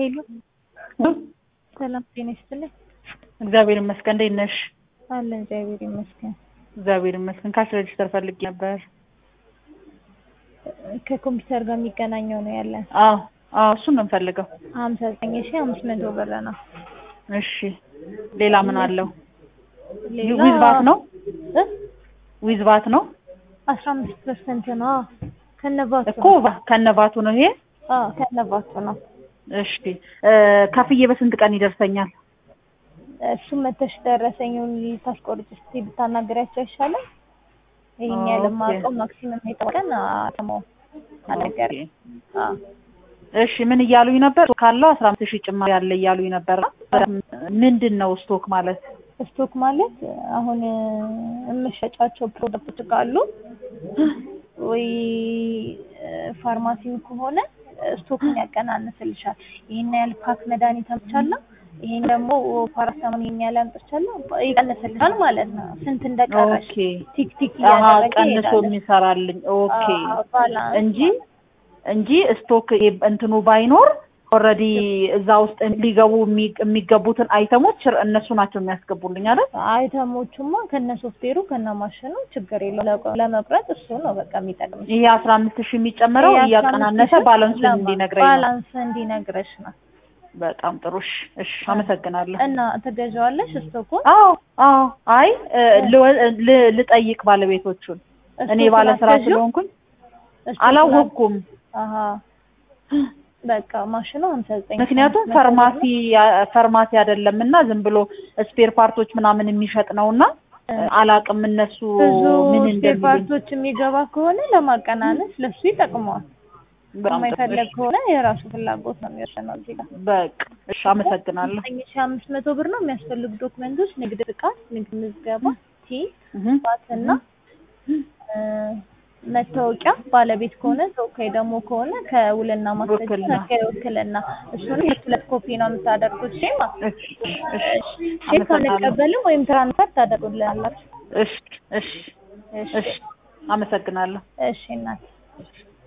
ሄሎ ሰላም ጤና ይስጥልኝ። እግዚአብሔር ይመስገን። እንዴት ነሽ? አለን እግዚአብሔር ይመስገን። እግዚአብሔር ይመስገን። ካሽ ሬጅስተር ፈልጌ ነበር። ከኮምፒውተር ጋር የሚገናኘው ነው ያለን። አዎ አዎ፣ እሱን ነው የምፈልገው። ሀምሳ ዘጠኝ ሺ አምስት መቶ ብር ነው። እሺ፣ ሌላ ምን አለው? ሌላ ዊዝ ቫት ነው? ዊዝ ቫት ነው አስራ አምስት ፐርሰንት ነው ከነባቱ እኮ ከነቫቱ ነው ይሄ። አዎ ከነባቱ ነው። እሺ፣ ከፍዬ በስንት ቀን ይደርሰኛል? እሱም መተሽ ደረሰኙን ልታስቆርጭ ስትይ ብታናገሪያቸው አይሻልም? ይሄን ያህል የማውቀው ማክሲመም የተባለን አተመው ነገር እሺ ምን እያሉኝ ነበር? ካለው አስራ አምስት ሺህ ጭማሪ ያለ እያሉኝ ነበር። ምንድን ነው ስቶክ ማለት? ስቶክ ማለት አሁን የምሸጫቸው ፕሮዳክቶች ካሉ ወይ ፋርማሲም ከሆነ ስቶክን ያቀናንስልሻል። ይሄን ያህል ፓክ መድኃኒት አምጥቻለሁ፣ ይሄን ደግሞ ፓራስታሞን ይሄን ያህል አምጥቻለሁ ይቀንስልሻል ማለት ነው። ስንት እንደቀረሽ ኦኬ ቲክ ቲክ አሀ እያደረገ ቀንሶ ይሄዳል። የሚሰራልኝ ኦኬ አዎ፣ ባላንስ እንጂ እንጂ ስቶክ እንትኑ ባይኖር ኦልሬዲ እዛ ውስጥ ሊገቡ የሚ- የሚገቡትን አይተሞች እነሱ ናቸው የሚያስገቡልኝ አይደል? አይተሞቹማ ከነ ሶፍትዌሩ ከነ ማሽኑ ችግር የለው ለቆ- ለመቁረጥ እሱ ነው በቃ የሚጠቅምሽ። ይሄ አስራ አምስት ሺህ የሚጨምረው ይሄ እያቀናነሰ 15 ባላንሱን ለማ- እንዲነግረኝ ነው። ባላንስ እንዲነግረሽ ነው። በጣም ጥሩ እሺ፣ እሺ አመሰግናለሁ። እና ትገዣዋለሽ ስቶኩን? አዎ አዎ፣ አይ እ፣ ልወ- ል- ልጠይቅ ባለቤቶቹን እኔ ስቶኩን ባለ ስራ አትገዢው? ስለሆንኩኝ ስቶኩን አላወቅኩም። አሀ በቃ ማሽኑ ሀምሳ ዘጠኝ ምክንያቱም ፋርማሲ ፋርማሲ አይደለም እና ዝም ብሎ ስፔር ፓርቶች ምናምን የሚሸጥ ነው እና አላቅም እነሱ ብዙ ምን ስፔር እንደሚሉኝ። ፓርቶች የሚገባ ከሆነ ለማቀናነስ ለሱ ይጠቅመዋል። በጣም ጥሩ። የማይፈለግ ከሆነ የራሱ ፍላጎት ነው የሚወሰነው። እዚህ ጋር በቃ እሺ፣ አመሰግናለሁ። ዘጠኝ ሺ አምስት መቶ ብር ነው የሚያስፈልጉ ዶክመንቶች፣ ንግድ ፍቃድ፣ ንግድ ምዝገባ፣ ቲ እህ ባትና እ፣ መታወቂያ ባለቤት ከሆነ ተወካይ ደግሞ ከሆነ ከውልና ማስረጃ ውክልና። ከውክልና እሱን ሁለት ሁለት ኮፒ ነው የምታደርጉት። ሼማ እሺ እሺ ሼክ አንቀበልም ወይም ትራንስፈር ታደርጉልናላችሁ። እሺ እሺ እሺ እሺ አመሰግናለሁ። እሺ እናት